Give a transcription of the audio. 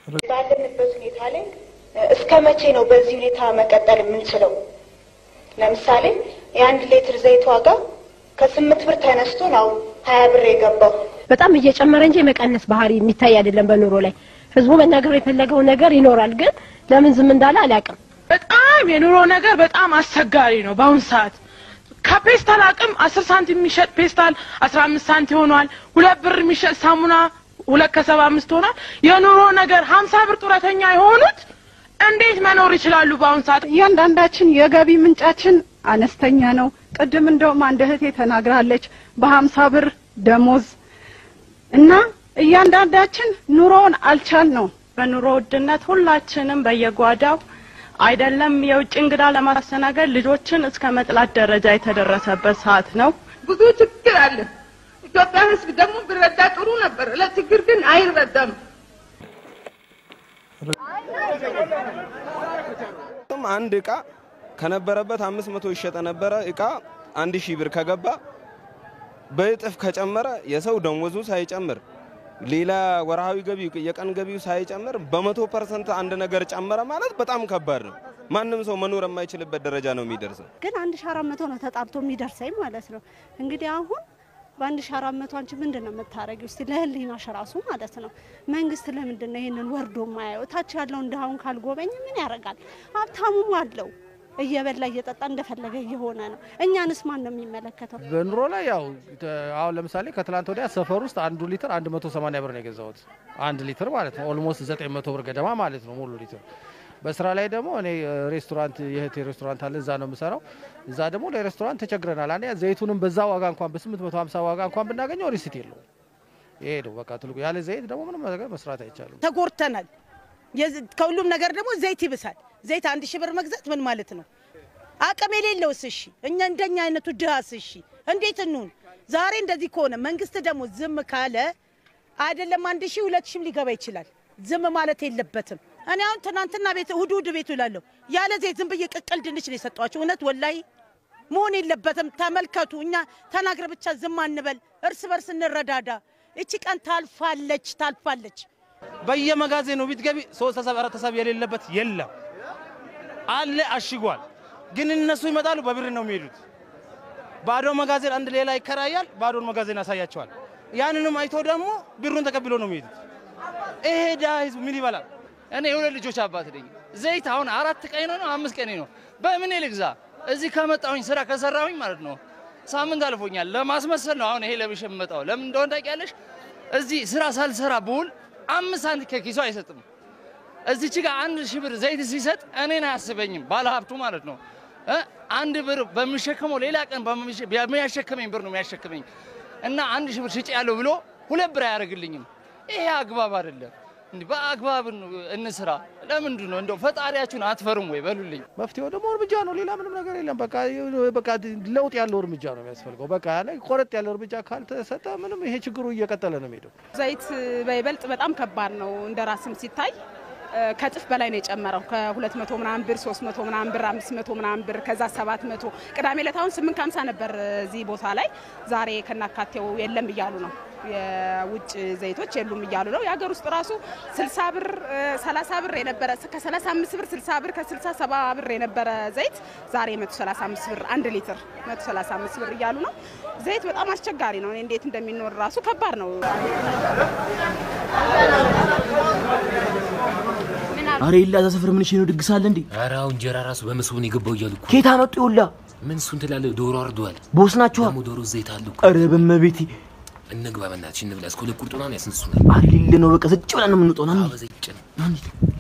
ባለንበት ሁኔታ ላይ እስከ መቼ ነው በዚህ ሁኔታ መቀጠል የምንችለው? ለምሳሌ የአንድ ሌትር ዘይት ዋጋ ከስምንት ብር ተነስቶ ነው ሀያ ብር የገባው። በጣም እየጨመረ እንጂ የመቀነስ ባህሪ የሚታይ አይደለም በኑሮ ላይ። ህዝቡ መናገር የፈለገው ነገር ይኖራል፣ ግን ለምን ዝም እንዳለ አላውቅም። በጣም የኑሮ ነገር በጣም አስቸጋሪ ነው በአሁን ሰዓት። ከፔስታል አቅም አስር ሳንቲም የሚሸጥ ፔስታል አስራ አምስት ሳንቲም ሆኗል። ሁለት ብር የሚሸጥ ሳሙና ሁለት ከሰባ አምስት ሆኗል። የኑሮ ነገር ሀምሳ ብር ጡረተኛ የሆኑት እንዴት መኖር ይችላሉ በአሁን ሰዓት? እያንዳንዳችን የገቢ ምንጫችን አነስተኛ ነው። ቅድም እንደውም አንድ እህቴ ተናግራለች በሀምሳ ብር ደሞዝ እና እያንዳንዳችን ኑሮውን አልቻል ነው። በኑሮ ውድነት ሁላችንም በየጓዳው አይደለም የውጭ እንግዳ ለማስተናገድ ልጆችን እስከ መጥላት ደረጃ የተደረሰበት ሰዓት ነው። ብዙ ችግር አለ። ኢትዮጵያ ሕዝብ ደግሞ ቢረዳ ጥሩ ነበር። ለችግር ግን አይረዳም። አንድ እቃ ከነበረበት አምስት መቶ ይሸጠ ነበረ እቃ አንድ ሺህ ብር ከገባ በእጥፍ ከጨመረ የሰው ደሞዙ ሳይጨምር ሌላ ወርሃዊ ገቢው የቀን ገቢው ሳይጨምር በመቶ ፐርሰንት አንድ ነገር ጨመረ ማለት በጣም ከባድ ነው። ማንም ሰው መኖር የማይችልበት ደረጃ ነው የሚደርሰው። ግን አንድ ሺ አራት መቶ ነው ተጣርቶ የሚደርሰኝ ማለት ነው። እንግዲህ አሁን በአንድ ሺ አራት መቶ አንቺ ምንድን ነው የምታደርጊው? እስቲ ለህሊናሽ ራሱ ማለት ነው። መንግስት ለምንድን ነው ይህንን ወርዶ ማያየው? ታች ያለውን ድሃውን ካልጎበኝ ምን ያደርጋል? ሀብታሙም አለው እየበላ እየጠጣ እንደፈለገ እየሆነ ነው። እኛንስ ማን ነው የሚመለከተው? በኑሮ ላይ ያው አሁን ለምሳሌ ከትላንት ወዲያ ሰፈር ውስጥ አንዱ ሊትር 180 ብር ነው የገዛሁት። አንድ ሊትር ማለት ነው ኦልሞስት 900 ብር ገደማ ማለት ነው ሙሉ ሊትር። በስራ ላይ ደግሞ እኔ ሬስቶራንት የእህቴ ሬስቶራንት አለ፣ እዛ ነው የምሰራው። እዛ ደግሞ ለሬስቶራንት ተቸግረናል። አንዴ ዘይቱንም በዛ ዋጋ እንኳን በ850 ዋጋ እንኳን ብናገኘው ሪሲት የለው። ይሄ ነው በቃ ትልቁ። ያለ ዘይት ደግሞ ምንም ነገር መስራት አይቻልም። ተጎርተናል። ከሁሉም ነገር ደግሞ ዘይት ይብሳል። ዘይት አንድ ሺህ ብር መግዛት ምን ማለት ነው? አቅም የሌለውስ እሺ፣ እኛ እንደኛ አይነቱ ድሃስ እሺ እንዴት እንሁን? ዛሬ እንደዚህ ከሆነ መንግስት ደግሞ ዝም ካለ አይደለም አንድ ሺህ ሁለት ሺህም ሊገባ ይችላል። ዝም ማለት የለበትም። እኔ አሁን ትናንትና ቤት እሁድ እሁድ ቤቱ እላለሁ ያለ ዘይት ዝም ብዬ ቅቅል ድንች ነው የሰጧቸው። እውነት ወላይ መሆን የለበትም። ተመልከቱ፣ እኛ ተናግረ ብቻ ዝም አንበል፣ እርስ በርስ እንረዳዳ። እቺ ቀን ታልፋለች ታልፋለች። በየመጋዘኑ ብትገቢ ሶስት ተሰብ አራት ተሰብ የሌለበት የለም አለ አሽጓል። ግን እነሱ ይመጣሉ በብር ነው የሚሄዱት። ባዶ መጋዘን አንድ ሌላ ይከራያል፣ ባዶን መጋዘን ያሳያቸዋል። ያንንም አይቶ ደግሞ ብሩን ተቀብሎ ነው የሚሄዱት። ይሄ ድሃ ህዝብ ምን ይበላል? እኔ የሁለት ልጆች አባት ነኝ። ዘይት አሁን አራት ቀን ነው አምስት ቀን ነው። በምን ልግዛ? እዚህ ከመጣሁኝ ስራ ከሰራሁኝ ማለት ነው ሳምንት አልፎኛል። ለማስመሰል ነው አሁን ይሄ ለብሼ የምመጣው። ለምን እንደሆነ ታውቂያለሽ? እዚህ ስራ ሳልሰራ ብውል አምስት ሳንቲም ከኪሱ አይሰጥም። እዚች ጋር አንድ ሺህ ብር ዘይት ሲሰጥ እኔን አያስበኝም፣ ባለሀብቱ ማለት ነው። አንድ ብር በሚሸከመው ሌላ ቀን በሚያሸክመኝ ብር ነው የሚያሸክመኝ እና አንድ ሺህ ብር ሽጭ ያለው ብሎ ሁለት ብር አያደርግልኝም። ይሄ አግባብ አይደለም። እንዲህ በአግባብ እንስራ። ለምንድን ነው እንደው ፈጣሪያችሁን አትፈሩም ወይ በሉልኝ። መፍትሄው ደግሞ እርምጃ ነው። ሌላ ምንም ነገር የለም። በቃ በቃ ለውጥ ያለው እርምጃ ነው የሚያስፈልገው። በቃ ላይ ቆረጥ ያለው እርምጃ ካልተሰጠ ምንም ይሄ ችግሩ እየቀጠለ ነው የሚሄደው። ዘይት በይበልጥ በጣም ከባድ ነው እንደ ራስም ሲታይ ከእጥፍ በላይ ነው የጨመረው። ከሁለት መቶ ምናምን ብር ሶስት መቶ ምናምን ብር አምስት መቶ ምናምን ብር ከዛ ሰባት መቶ ቅዳሜ ዕለት አሁን ስምንት ከሀምሳ ነበር እዚህ ቦታ ላይ ዛሬ ከናካቴው የለም እያሉ ነው። የውጭ ዘይቶች የሉም እያሉ ነው። የሀገር ውስጥ ራሱ ስልሳ ብር ሰላሳ ብር የነበረ ከሰላሳ አምስት ብር ስልሳ ብር ከስልሳ ሰባ ብር የነበረ ዘይት ዛሬ መቶ ሰላሳ አምስት ብር አንድ ሊትር መቶ ሰላሳ አምስት ብር እያሉ ነው። ዘይት በጣም አስቸጋሪ ነው። እኔ እንዴት እንደሚኖር ራሱ ከባድ ነው። አረ ይላ እዛ ሰፈር ምን ነው ድግስ አለ እንዴ? ኧረ አሁን እንጀራ ራሱ በመስቡ ነው የገባው እያሉ እኮ ኬታ መጡ ይውላ ምን እሱን ትላለህ? ዶሮ አርደዋል። ቦስ ናቸዋ። ደግሞ ዶሮ ዘይት አለ እኮ። አረ በመቤቴ እንግባ በእናትሽ እንብላ። እስከ ሁለት ቁርጡና ነው ያስነሱናል። አረ ሌለ ነው በቃ ዝጭ ብለን ነው የምንወጣው። ና በዘይት ጭን